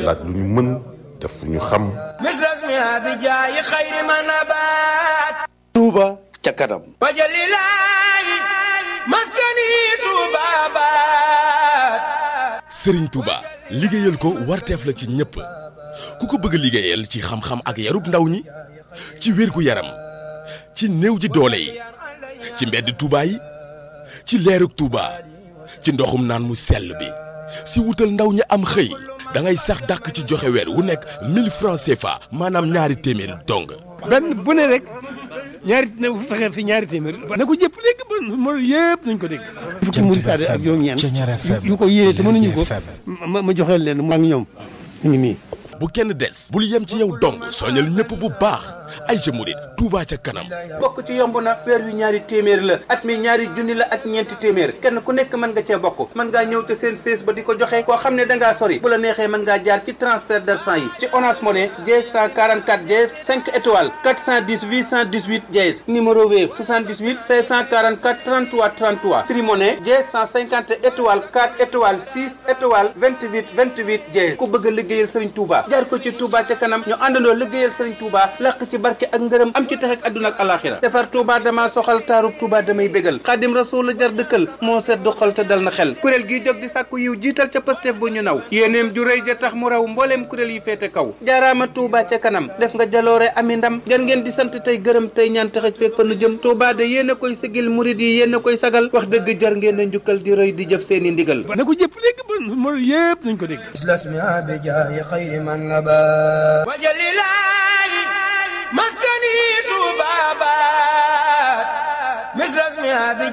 laaj lu ñu mën def lu ñu xam misras mi bi jaayi xayri ma nabaat Touba ca kanam wajalilaayi maskani Touba baat sëriñ Touba liggéeyal ko warteef la ci ñëpp ku ko bëgg liggéeyal ci xam-xam ak yarub ndaw ñi ci wérgu yaram ci néew ji doole yi ci mbedd Touba yi ci leerug Touba ci ndoxum naan mu sell bi si wutal ndaw ñi am xëy da ngay sax dàkk ci joxe weer wu nekk 1000 francs CFA maanaam ñaari téeméer dong. benn bu ne rek ñaari na fexe fi ñaari téeméer na ko jëpp dégg ba mo yëpp nañ ko dégg fukki murid saade ak juróom-ñeent yu ko yéene te mënuñu ko ma ma joxeel leen maa ngi ñoom ñu ngi nii bu kenn des bul yem ci yow dong soñal ñëpp bu baax ay jëmurit Touba ca kanam bokk ci yomb na weer wi ñaari téeméer la at mi ñaari junni la ak ñeenti téeméer kenn ku nekk mën nga cee bokk mën ngaa ñëw te seen sées ba di ko joxe koo xam ne da ngaa sori bu la neexee mën ngaa jaar ci transfert d'argent yi ci Orange Money dièse 144 dièse 5 étoiles 410 818 dièse numéro Wave 78 544 33 33 Free Money dièse 150 étoiles 4 étoiles 6 étoiles 28 28 dièse ku bëgg a liggéeyal Serigne Touba jaar ko ci Touba ca kanam ñu àndandoo liggéeyal Serigne Touba làq ci barke ak ngërëm am ci tax ak àdduna ak alaxira defar Touba dama soxal taarub Touba damay bégal xaadim rasul la jar dëkkal moo set du xol te dal na xel kuréel gi jóg di sàkku yiw jiital ca Pastef bu ñu naw yéeneem ju rëy ja tax mu raw mbooleem kuréel yi féete kaw jaaraama Touba ca kanam def nga jaloore ami ndam ngeen ngeen di sant tey gërëm tey ñaan tax ak feeg fa nu jëm Touba de yéen a koy sigil murid yi yéen a koy sagal wax dëgg jar ngeen a njukkal di rëy di jëf seeni ndigal na ko jëpp dégg ba mo yëpp nañ ko dégg wajalilaayi maskani Touba baat misras mi